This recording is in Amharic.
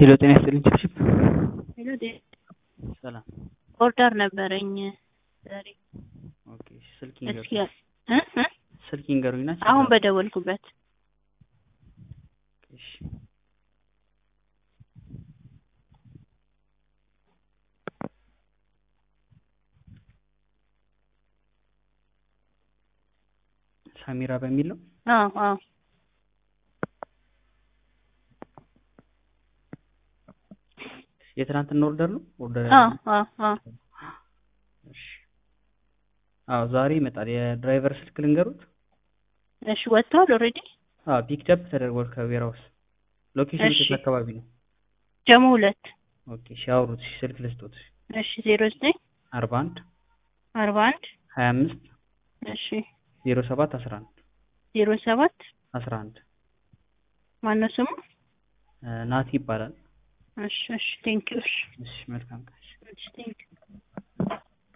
ሄሎ ጤና ይስጥልኝ ችብችብ ሄሎ ዴ- ሰላም ኦርደር ነበረኝ ዛሬ ኦኬ ስልክ እስኪ ይንገሩኝ እ እ ስልክ ይንገሩኝና አሁን በደወልኩበት እሺ ሳሚራ በሚል ነው አዎ አዎ የትናንትና ኦርደር ነው ኦርደር አዎ አዎ አዎ እሺ አዎ ዛሬ ይመጣል የድራይቨር ስልክ ልንገሩት እሺ ወጥቷል ኦልሬዲ አዎ ፒክቸፕ ተደርጓል ከዌራውስ ሎኬሽን እሺ። የት አካባቢ ነው ጀሞ ሁለት ኦኬ እሺ አውሩት እሺ ስልክ ልስጦት እሺ ዜሮ ዘጠኝ አርባ አንድ አርባ አንድ ሀያ አምስት እሺ ዜሮ ሰባት አስራ አንድ ዜሮ ሰባት አስራ አንድ ማነው ስሙ ናቲ ይባላል እሺ እሺ ቴንኪው እሺ እሺ መልካም ቀን እሺ ቴንኪው